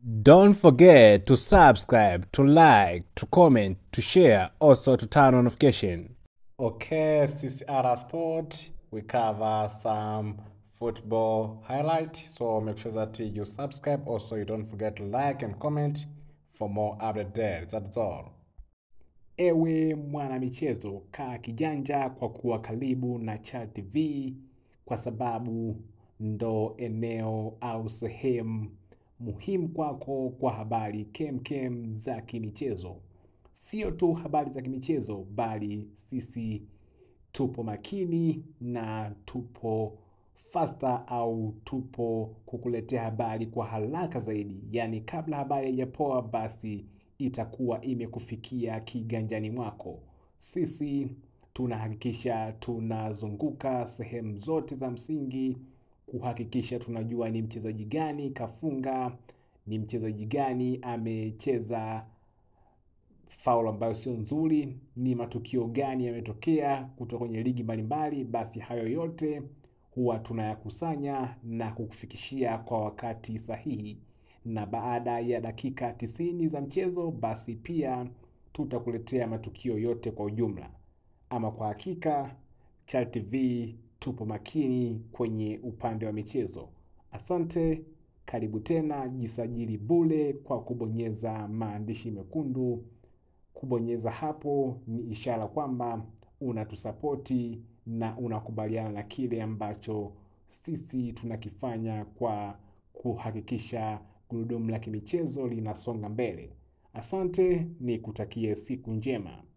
Don't forget to subscribe, to like, to comment, to share, also to turn on notification. Okay, CCR Sport, we cover some football highlight. So make sure that you subscribe. Also, you don't forget to like and comment for more update there. That's all. Ewe mwanamichezo, kaa kijanja kwa kuwa karibu na Chal TV kwa sababu ndo eneo au sehemu muhimu kwako kwa habari kemkem za kimichezo. Sio tu habari za kimichezo, bali sisi tupo makini na tupo faster au tupo kukuletea habari kwa haraka zaidi. Yaani kabla habari haijapoa basi itakuwa imekufikia kiganjani mwako. Sisi tunahakikisha tunazunguka sehemu zote za msingi kuhakikisha tunajua ni mchezaji gani kafunga, ni mchezaji gani amecheza faul ambayo sio nzuri, ni matukio gani yametokea kutoka kwenye ligi mbalimbali. Basi hayo yote huwa tunayakusanya na kukufikishia kwa wakati sahihi, na baada ya dakika tisini za mchezo, basi pia tutakuletea matukio yote kwa ujumla. Ama kwa hakika, Chal TV tupo makini kwenye upande wa michezo. Asante, karibu tena, jisajili bure kwa kubonyeza maandishi mekundu. Kubonyeza hapo ni ishara kwamba unatusapoti na unakubaliana na kile ambacho sisi tunakifanya kwa kuhakikisha gurudumu la kimichezo linasonga mbele. Asante, nikutakie siku njema.